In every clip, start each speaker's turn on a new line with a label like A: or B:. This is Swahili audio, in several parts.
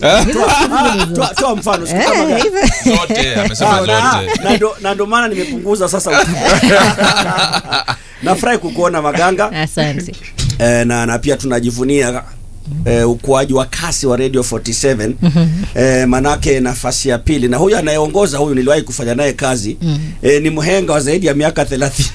A: Ah, toa- toa mfano siku kama
B: Eh,
A: gani?
B: hivyo.
C: zote amesema
A: Ah, na-
C: zote
A: na ndo- na ndo maana nimepunguza sasa nafurahi kukuona maganga
B: asante
A: e, na, na pia tunajivunia e, ukuaji wa kasi wa radio 47 e, manake nafasi ya pili na huyu anayeongoza huyu niliwahi kufanya naye kazi e, ni mhenga wa zaidi ya miaka 30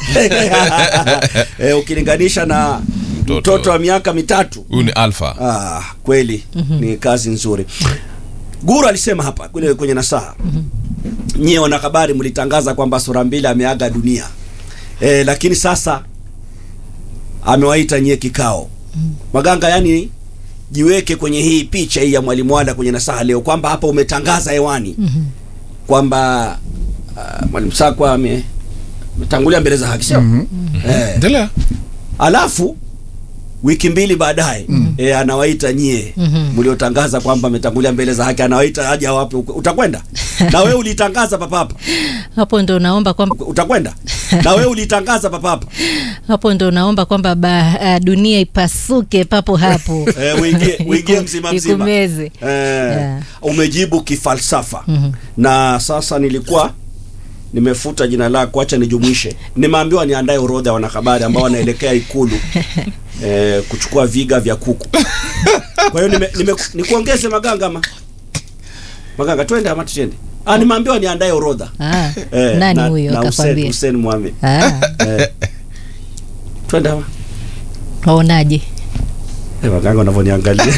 A: e, ukilinganisha na
C: Mtoto.
A: mtoto wa miaka mitatu
C: huyu ni alfa
A: Ah, kweli ni kazi nzuri. Guru alisema hapa kwenye, kwenye nasaha nyie wanahabari mlitangaza kwamba sura mbili ameaga dunia e, lakini sasa amewaita nyie kikao Maganga, yani jiweke kwenye hii picha hii ya mwalimu Wada kwenye nasaha leo kwamba hapa umetangaza hewani kwamba uh, mwalimu Sakwa ame- ametangulia mbele za haki sio? Eh,
C: endelea
A: alafu wiki mbili baadaye mm. e, anawaita nyie
B: Mhm.
A: mliotangaza kwamba ametangulia mbele za haki, anawaita aje awape. uko- Utakwenda na wewe ulitangaza papapa,
B: hapo ndo naomba kwamba
A: utakwenda na wewe ulitangaza papapa.
B: hapo ndo naomba kwamba ba, uh, dunia ipasuke papo hapo
A: E, uingie uingie
B: Iku-
A: mzima mzima
B: ikumeze
A: e,
B: Yeah.
A: umejibu kifalsafa
B: Mhm.
A: na sasa nilikuwa nimefuta jina lako, acha nijumuishe. Nimeambiwa niandae orodha ya wanahabari ambao wanaelekea Ikulu eh, kuchukua viga vya kuku. Kwa hiyo nime, nime, nikuongeze Maganga ma Maganga, twende ama tusiende? Ah, nimeambiwa niandae orodha
B: ah,
A: eh,
B: nani
A: na-
B: huyo
A: na Hussein,
B: akakwambia
A: Hussein Mohamed
B: ah,
A: eh, twende ama
B: waonaje
A: eh, Maganga unavyoniangalia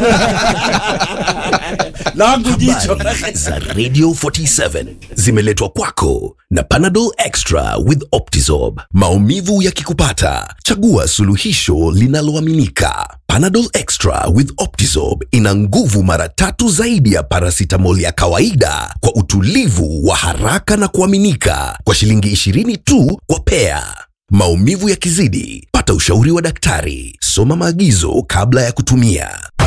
A: langu jicho
D: Habari za Radio 47 zimeletwa kwako na Panadol Extra with Optizorb. Maumivu yakikupata, chagua suluhisho linaloaminika. Panadol Extra with Optizorb ina nguvu mara tatu zaidi ya paracetamol ya kawaida kwa utulivu wa haraka na kuaminika kwa shilingi 20 tu kwa pea. Maumivu yakizidi, pata ushauri wa daktari. Soma maagizo kabla ya kutumia.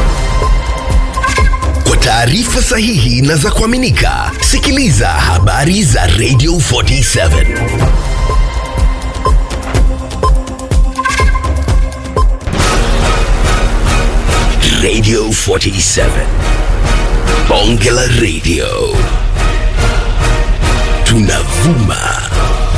D: Kwa taarifa sahihi na za kuaminika, sikiliza habari za Radio 47. Radio 47. Bonge la Radio. Tunavuma